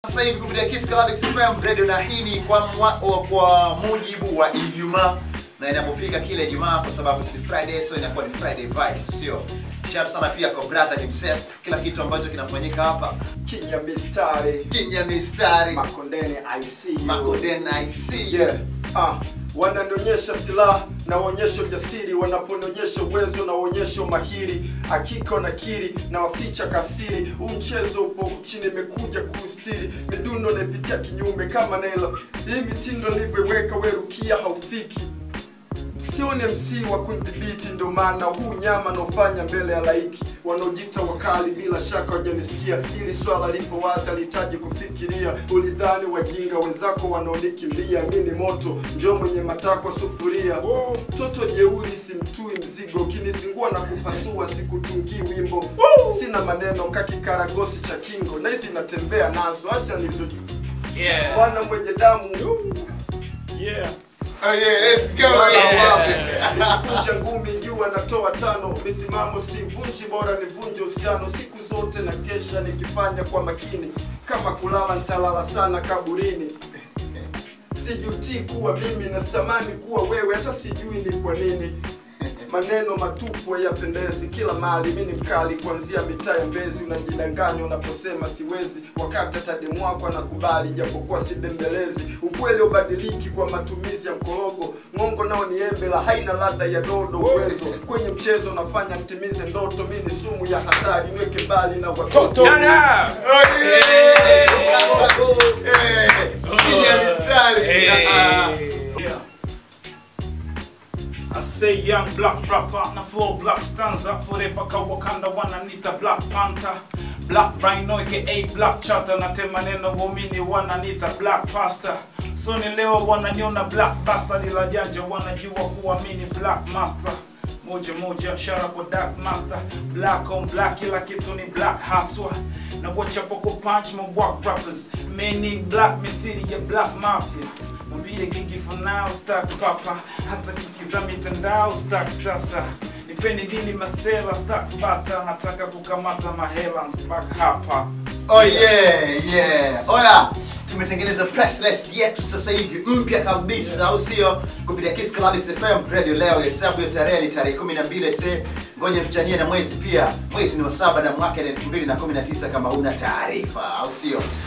Sasa hivi kupitia Kiss Club FM Radio na hii ni kwa, mwa, kwa mujibu wa Ijumaa na inapofika kile Ijumaa kwa sababu si Friday so inakuwa ni Friday vibes, sio? Shout sana pia kwa brother himself, kila kitu ambacho kinafanyika hapa Kinya mistari kinya mistari Makondeni I see you. Makoden I see you. Yeah. Ah, wananionyesha silaha na waonyesha ujasiri, wanaponionyesha uwezo na waonyesha umahiri, hakika na kiri na waficha kasiri. Huu mchezo upo uchi, nimekuja kuustiri, midundo naipitia kinyume kama Nailo. Hii mitindo nilivyoiweka, werukia haufiki sione MC wa kudhibiti, ndo maana huu nyama naofanya mbele ya laiki. Wanaojita wakali bila shaka wajanisikia, ili swala lipo wazi, alihitaji kufikiria. Ulidhani wajinga wenzako wanaonikimbia, mi ni moto, njo mwenye matakwa sufuria. Toto jeuri simtui mzigo, ukinizingua na kupasua sikutungii wimbo. Sina maneno kakikaragosi cha kingo, na hizi natembea nazo, acha nizo Yeah. bwana mwenye damu Yeah. Oh yeah, let's go. Yeah. Nikunja ngumi juu anatoa tano, misimamo sivunji, bora nivunje uhusiano. Siku zote na kesha nikifanya kwa makini, kama kulala nitalala sana kaburini. Sijutii kuwa mimi na sitamani kuwa wewe, hata sijui ni kwa nini. Maneno matupu hayapendezi, kila mali mi ni mkali, kuanzia mitaa ya Mbezi. Unajidanganya unaposema siwezi, wakati hata demu wako anakubali, japokuwa si bembelezi. Ukweli ubadiliki kwa matumizi ya mkorogo, ng'ongo nao ni embe la haina ladha ya dodo. Uwezo kwenye mchezo unafanya mtimize ndoto, mi ni sumu ya hatari, niweke mbali na watoto. Turn up. Oh yeah. Eh, kinya mistari. Ah, ah. Yeah. I say young black rapper na flow black stanza forever ka Wakanda wananita black panther black rhino aka black chata na tema neno waumini wananita black pasta so ni leo wananiona black bastard ila janja wanajua kuamini black master moja moja shara kwa dark master black on black kila kitu ni black haswa na wachapoko punch ma walk rappers meaning black mithili ya black mafia mwambie gigi for now stack papa hata kiki za mitandao stack sasa nipeni dini masela stack bata nataka kukamata mahela nsibak hapa Oh yeah, yeah. Oya, tumetengeneza pressless yetu sasa hivi mpya kabisa, au sio? Kupitia Kiss Club FM Radio leo, hesabu ya tarehe ni tarehe 12 se. Ngoja tuchanie na mwezi pia. Mwezi ni wa saba na mwaka ni 2019 kama una taarifa, au sio?